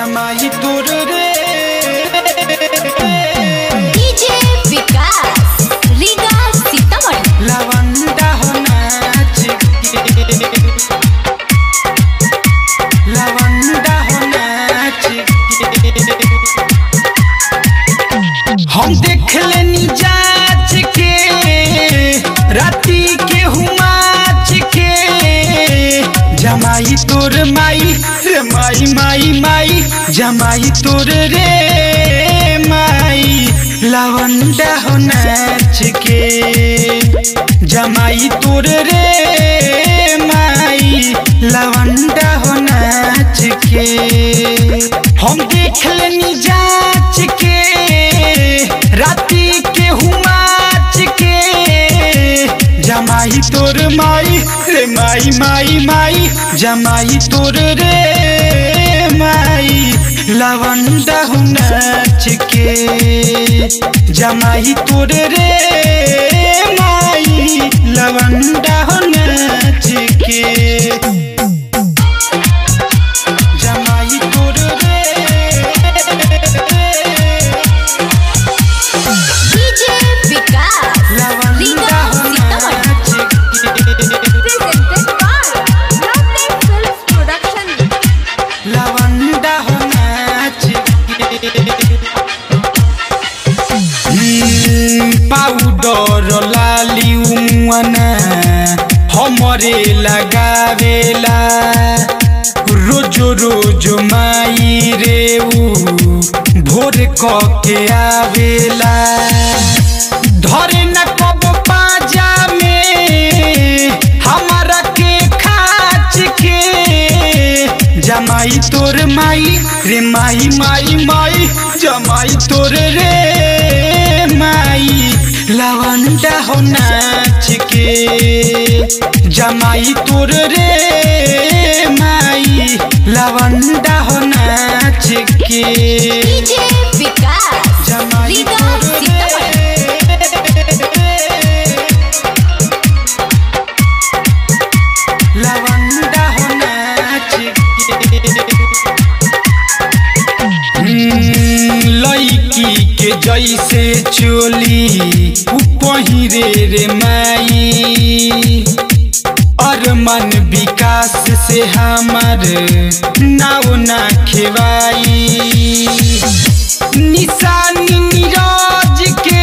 जमाई तोर रे डीजे विकास रीगा सीतामढ़ी लवंडा हो नाच के लवंडा हो नाच के हम देख लेनी जाच के राती के हुमाच के जमाई तोर माई रे माई माई माई जमाई तोर रे माई लवंडा हो नाच के जमाई तोर रे माई लवंडा हो नाच के हम देख लेनी जाच के राती के हुमाच के जमाई तोर माई रे माई माई माई जमाई तोर रे माई लवंडा हो नाच के जमाई तोर रे माई लवंडा हो नाच के जमाई तोर रे डीजे विकास लवंडा हो नाच के presented by Lovely Films Production. लवंडा हो नाच पाउडर लाली उमना हमरे लगावेला रोज रोज माई रे ऊ भोर क के आवेला धरे न कब पाजा में हमारा के खाच के जमाई तोर माई रे माई माई माई जमाई तोर रे माई लवंडा हो नाच के जमाई तोर रे माई लवंडा हो नाच के डीजे विकास जमाई रीगा तोर सीतामढ़ी लवंडा हो नाच के लड़की के जैसे चोली उ पहिरे रे माई अरमन विकास से हमर नाव ना खेवाई निशानी नीरज के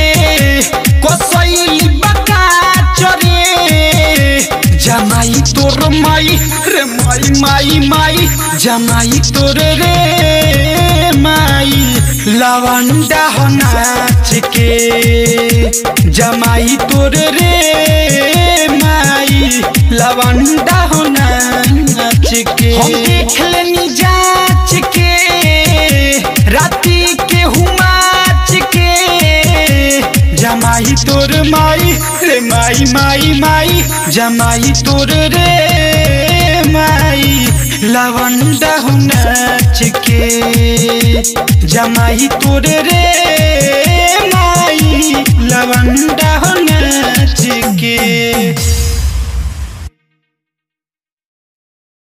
कसैली बका चरे जमाई तोर माई रे माई माई माई जमाई तोर रे माई लवंडा हो नाच के जमाई तोर रे माई लवंडा हो नाच के हम देख लेनी जाच के राती के हुमाच के जमाई तोर माई रे माई माई माई जमाई तोर रे माई लवंडा हो नाच के जमाई तोर रे माई लवंडा हो नाच के